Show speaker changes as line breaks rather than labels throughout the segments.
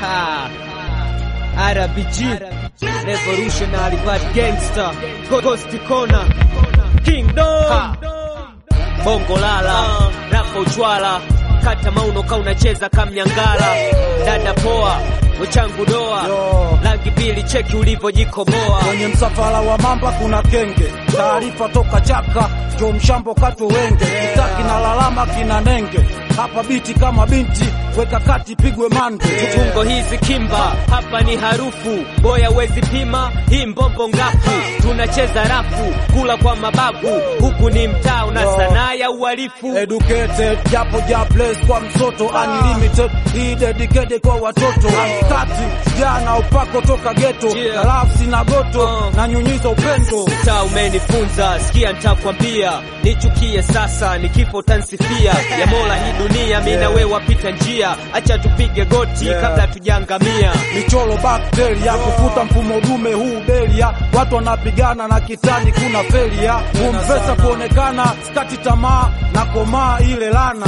RBG Revolutionary Bad Gangster Ghost Corner Kingdom Bongo Lala Rapo Uchwala Kata mauno ka unacheza kamnyangala Dada poa wechangu doa
Yo.
Rangi mbili cheki ulivyojikoboa
Kwenye msafara wa mamba kuna kenge, taarifa toka chaka, jo mshambo katwe wenge, kitaki na lalama kina nenge, hapa biti kama binti, weka kati pigwe mande.
Tungo hizi kimba hapa ni harufu boya wezi pima hii mbombo ngafu tunacheza rafu kula kwa mababu huku ni mtaa na
Yo.
sanaa ya uhalifu
Educated, japo ja place kwa msoto, unlimited, hii dedicated kwa watoto, kati jana upako toka geto,
Yeah.
na lafsi na goto,
Uh.
na nyunyiza upendo.
Mtaa umenifunza, sikia nitakwambia, nichukie sasa, ni kifo tansifia ya Mola hii dunia, mimi na wewe wapita njia, acha tupige goti
Yeah.
kabla tujangamia.
michoro bakteria kufuta mfumo dume huu belia, watu wanapigana na kitani, kuna felia kumpesa kuonekana, skati tamaa na komaa ile lana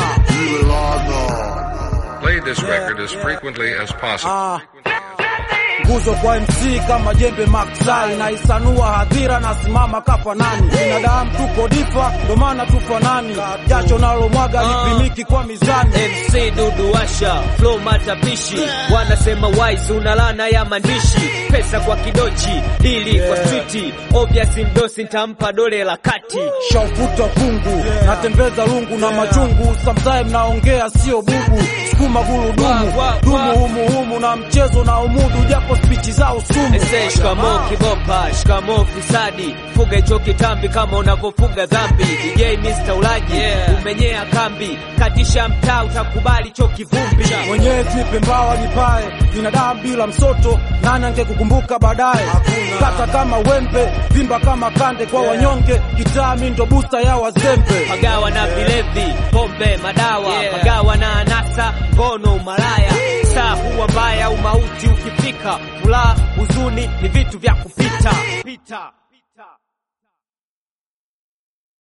Play this record as frequently as possible.
Ah. nguzo kwa MC kama jembe maksai na isanua hadhira na simama kafa nani binadamu tuko difa ndo maana tufanani jasho nalo mwaga lipimiki kwa mizani
MC Dudu Washa, flow matapishi, wanasema wise una lana ya maandishi, pesa kwa kidochi, dili kwa streeti, obvious mdosi nitampa dole la kati.
shaufuta kungu natembeza lungu na machungu sometime naongea sio bubu sukuma gurudumu
Wa, wa, wa.
dumu humuhumu na mchezo na umudu japo spichi zao sumu
Ese shikamo kibopa, shikamo fisadi, fuga hicho kitambi kama unavyofuga dhambi. DJ Mr. Ulaji, umenyea kambi, katisha mtaa utakubali cho kivumbi.
mwenyezi nipe mbawa nipae binadamu bila msoto nani angekukumbuka baadaye kata kama wembe vimba kama kande kwa wanyonge kitaa mi ndo busta ya wazembe
Pagawa na vilevi, pombe, madawa, pagawa na anasa, ngono, umalaya. Saa huwa mbaya, umauti ukifika, furaha, huzuni ni vitu vya kupita. Pita.